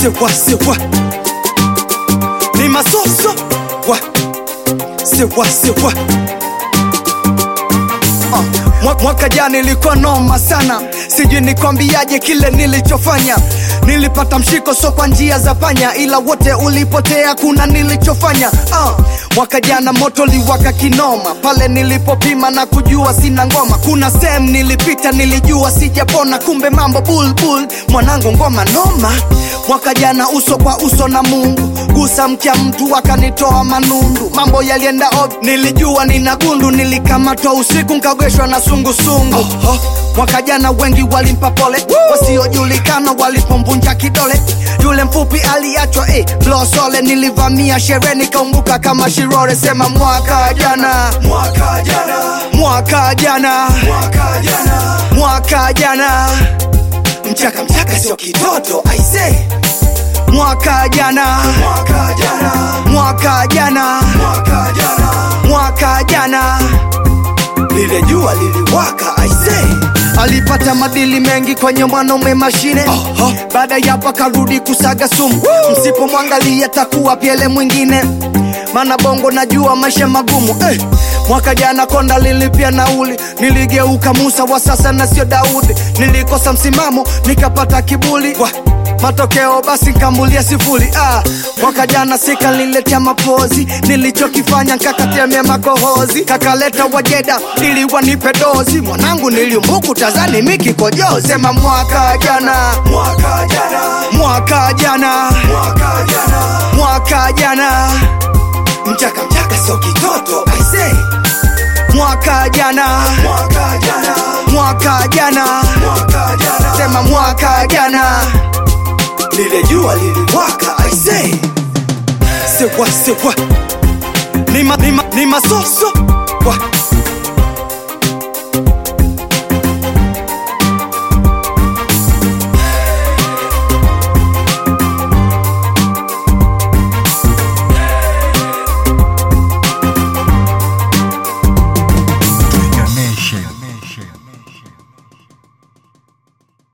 sewa sewa ni masoso wa sewa sewa uh, mwa- mwaka jana ilikuwa noma sana sijui nikwambiaje kile nilichofanya nilipata mshiko so kwa njia za panya ila wote ulipotea kuna nilichofanya uh, mwaka jana moto liwaka kinoma pale nilipopima na kujua sina ngoma kuna sehemu nilipita nilijua sijapona kumbe mambo bulbul mwanangu ngoma noma mwaka jana uso kwa uso na mungu gusa mkia mtu akanitoa manundu mambo yalienda ob nilijua nina gundu nilikamatwa usiku nkagweshwa na sungusungu oh, oh. mwaka jana wengi walimpa pole wasiojulikana walipomvunja kidole yule mfupi aliachwa eh, losole nilivamia sherehe nikaumbuka kama shirore sema mwaka jana Mwaka jana, mwaka jana mwaka jana, mwaka jana mchaka mchaka sio kitoto aise mwaka jana mwaka jana, mwaka jana mwaka jana, mwaka jana lile jua liliwaka aise alipata madili mengi kwenye mwanaume mashine uh-huh. baada ya hapo akarudi kusaga sumu msipomwangalia takuwa pyele mwingine mana bongo najua maisha magumu eh. mwaka jana konda lilipia nauli niligeuka musa wa sasa na sio daudi nilikosa msimamo nikapata kibuli Wah matokeo basi nkambulia sifuri ah, mwaka jana sikaliletea mapozi nilichokifanya nkakatemea makohozi kakaleta wajeda ili wanipe dozi mwanangu niliumbuku tazani mikikojozi sema mwaka jana mwaka jana, mwaka jana mwaka jana, mwaka jana mchaka mchaka sio kitoto aise mwaka jana mwaka jana, mwaka jana mwaka jana, sema mwaka jana lile jua liliwaka aise sewa sewa ni, ma, ni, ma, ni masoso wa